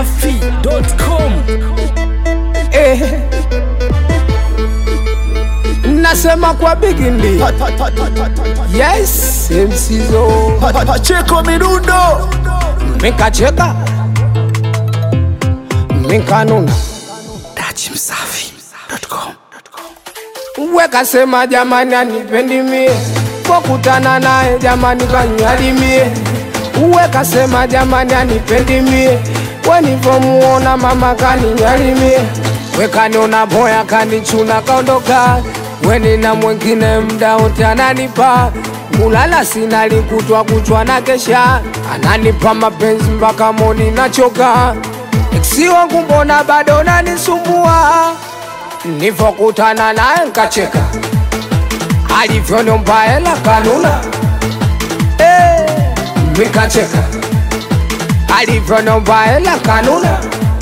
dachimsafi.com eh. Nasema kwa bigindi yes msizo Pacheko Mirundo mikacheka mikanuna dachimsafi.com wekasema jamani anipendi mie pokutana naye jamani kanyalimie wekasema jamani anipendi mie wenivomuona mama kaninyalimie wekaniona boya kanichuna kaondoka wenina mwengine mda wote ananipa mulala sina likutwa kuchwa na kesha ananipa mapenzi mpaka moni nachoka eksi wangu mbona bado nanisumbua nivokutana naye nkacheka alivyoniomba hela kanuna Eh, mikacheka alivyoniomba hela kanuna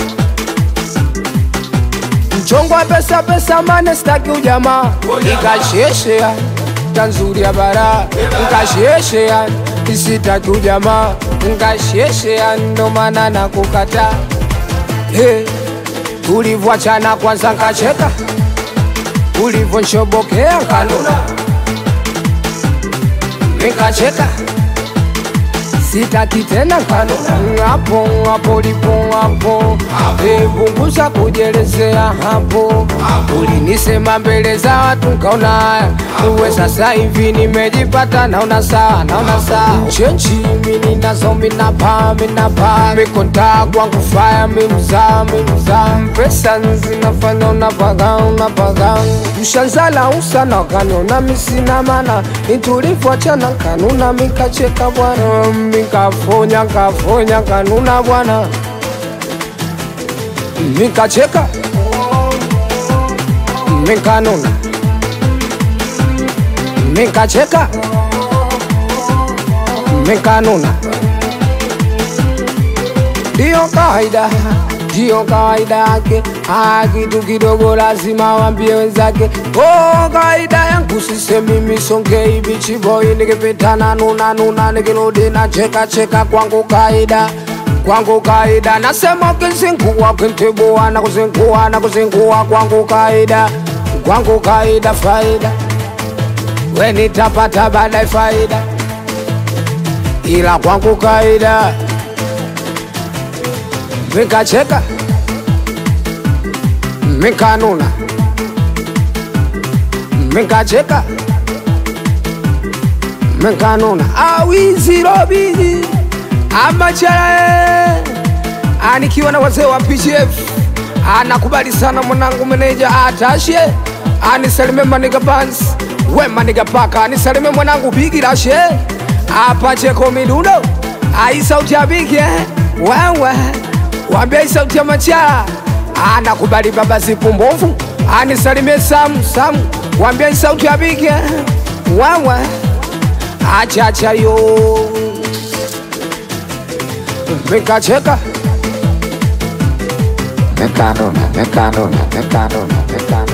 mchongo wa pesa pesa mane staki ujamaa nikasheshea tanzuri ya bara nkasheshea isitaki ujamaa nkasheshea ndo maana nakukata hey, tulivyoachana kwanza nkacheka ulivyonshobokea kanuna nikacheka sitaki tena kanuna hapo hapo lipo hapo punguza kujelezea hapo ulinisema mbele za watu nkaona haya uwe sasa hivi nimejipata naona saa naona saa chenchi mini nazo minapa minapa mikonta kwangu faya mimza mimza pesa zinafanya unapaga unapaga mshanzala usana kaniona misina mana nitulivyoachana kanuna mikacheka bwana mikafonya kafonya kanuna bwana mikacheka mikanuna mikacheka mikanuna ndiyo kawaida ndiyo kawaida yake Ah, kitu kidogo lazima wambie wenzake oh, kawaida yangu sisemi misongei bichiboi nikipitana nuna nuna nikirudi na cheka cheka kwangu kawaida kwangu kawaida nasema ukizingua ukintibua na kuzingua na kuzingua kwangu kawaida kwangu kawaida faida we nitapata baadaye faida ila kwangu kawaida mikacheka mikanuna mikacheka mikanuna awizirobizi amacharae anikiwa na wazee wa PGF anakubali sana mwanangu meneja atashe anisalime maniga bans we maniga paka anisalime mwanangu bigirashe apacheko midundo ai sauti ya bigi eh? wewe wambia sauti ya machara anakubali baba zipu mbovu anisalimie samu samu wambia sauti ya bigi eh? wewe achacha yo mikacheka Mekanuna, mekanuna, mekanuna, mekanuna.